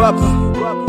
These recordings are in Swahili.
rapper.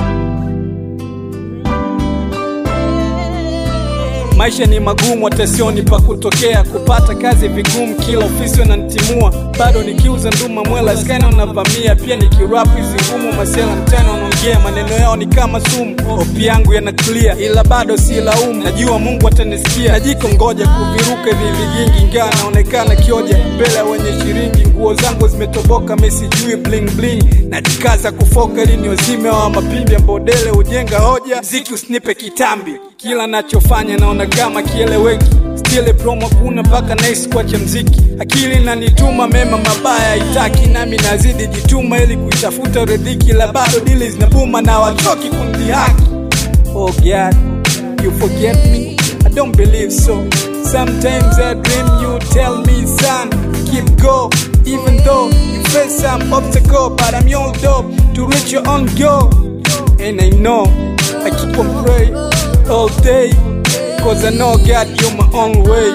Maisha ni magumu, hata sioni pa kutokea. Kupata kazi vigumu, kila ofisi wananitimua. Bado nikiuza nduma mwela, skana unavamia. Pia nikirap hizi ngumu, masela mtani wanaongea. Maneno yao ni kama sumu, opi yangu yana clear, ila bado si laumu. Najua Mungu atanisikia, najiko ngoja kuviruka hivi vigingi, ingawa naonekana kioja mbele ya wenye shiringi. Nguo zangu zimetoboka, mesijui bling bling, najikaza kufoka ili ni wazime wa mapimbi ambao dele hujenga hoja. Mziki usinipe kitambi, kila nachofanya naona kama kieleweki stile promo kuna mpaka nice kuacha mziki akili nanituma mema mabaya haitaki nami nazidi jituma ili kuitafuta ridhiki la bado dili zinabuma na wachoki kumdhihaki oh God you forget me I don't believe so sometimes I dream you tell me son keep go even though you face some obstacle but I'm your dope to reach your own goal and I know I keep on praying all day Cause I know God you're my own way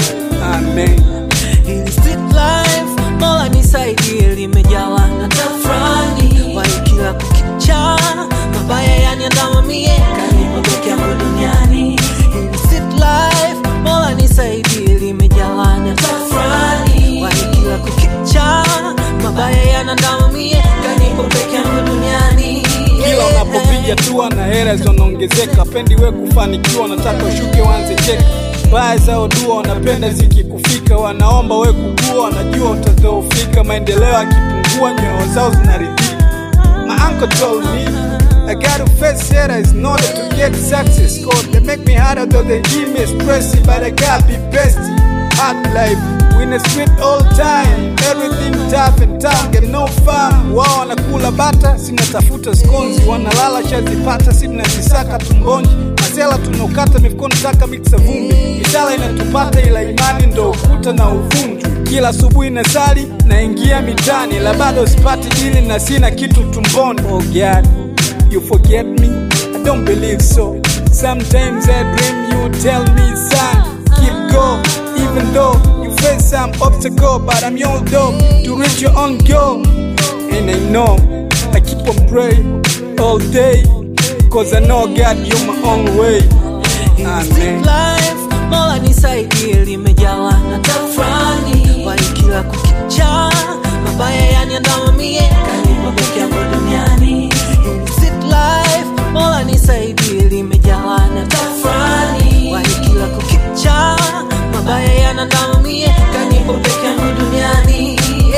Amen Hili street life, Mola nisaidie, limejawa na tafrani, wai kila kukicha, mabaya yaniandama mie, kanipa peke yangu duniani. Hili street life, Mola nisaidie, limejawa na tafrani, wai kila kukicha, mabaya yaniandama mie, kanipa peke yangu duniani. Kila unapopiga tua na hera zinaongezeka Pendi we kufanikiwa nataka ushuke wanze cheka Baya zao dua wanapenda zikikufika Wanaomba we kukua wanajua utadhoofika Maendeleo yakipungua nyoyo zao zinaridhika My uncle told me I gotta face haters in order to get success Cause they make me harder though they give me stress But I gotta be best Hard life We in the street all time Everything tough and tough Get no fun Wao wanakula bata Sinatafuta skonzi Wanalala shazipata Sinazisaka tumboni Masela tunaokata mifukoni taka miksa vumbi Misala inatupata ila imani ndo ukuta na uvunju Kila asubuhi na sali Naingia mitani La bado sipati dili na sina kitu tumboni Oh God You forget me? I don't believe so. Sometimes I dream you tell me, son, keep go. Even though you face some obstacle, but I'm your dog to reach your own goal. And I know I keep on praying all day, cause I know God, you're my own way. Amen. life mola nisaidie limejawa na tafrani wai kila kukicha mabaya yaniandama mie kanipa peke yangu duniani Hili street life mola nisaidie limejawa na tafrani wai kila kukicha mabaya yaniandama mie kanipa peke yangu duniani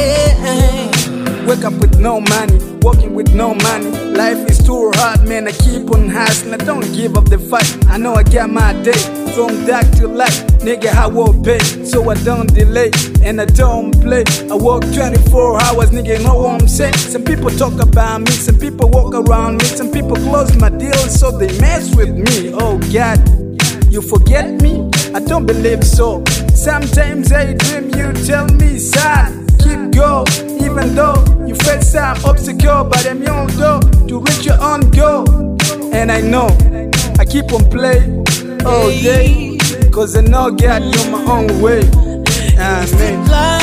yeah. Wake up with no money, walking with no money. Life is too hard, man. I keep on hustling. I don't give up the fight. I know I got my day from dark to light. Nigga, I will pay, so I don't delay and I don't play. I work 24 hours, nigga. You know what I'm saying? Some people talk about me, some people walk around me, some people close my deals, so they mess with me. Oh God, you forget me? I don't believe so. Sometimes I dream you tell me, son, keep go. Even though you face some obstacle, but I'm your door to reach your own goal. And I know I keep on playing all day, cause I know God, you're my own way. Amen. life